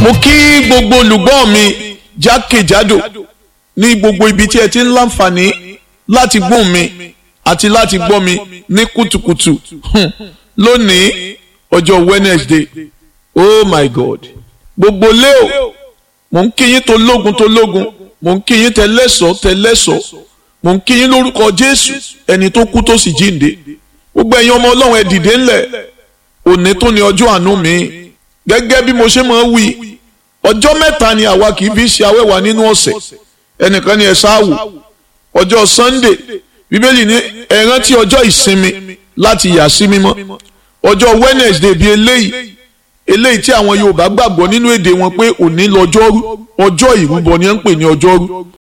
mo kí gbogbo olùgbọ́ mi jákèjádò ní gbogbo ibi tí ẹ ti ń láǹfààní láti gbóhùn mi àti láti gbọ́ mi ní kùtùkùtù hmm, lónìí ọjọ́ Wednesday oh my God gbogbo leo mo ń kí yín tó lógun tó lógun mo ń kí yín tẹlẹ́sọ̀ tẹlẹ́sọ̀ mo ń kí yín lórúkọ Jésù ẹni tó kú tó sì jíǹde gbogbo ẹ̀yin ọmọ Ọlọ́run ẹ dìde ńlẹ̀ òní tó ní ọjọ́ àánú mi gẹ́gẹ́ bí mo ṣe máa ń wí ọjọ́ mẹ́ta ni àwa kì í fi ṣe awẹ́wà nínú ọ̀sẹ̀ ẹnìkan ni ẹ ṣáàwò ọjọ́ Sunday bíbélì ní ẹ rántí ọjọ́ ìsinmi láti yà sí mímọ́ ọjọ́ Wednesday bíi eléyìí eléyìí tí àwọn Yorùbá gbàgbọ́ nínú èdè wọn pé òní lọ́jọ́rú ọjọ́ ìrúbọ ni ẹ ń pè ní ọjọ́rú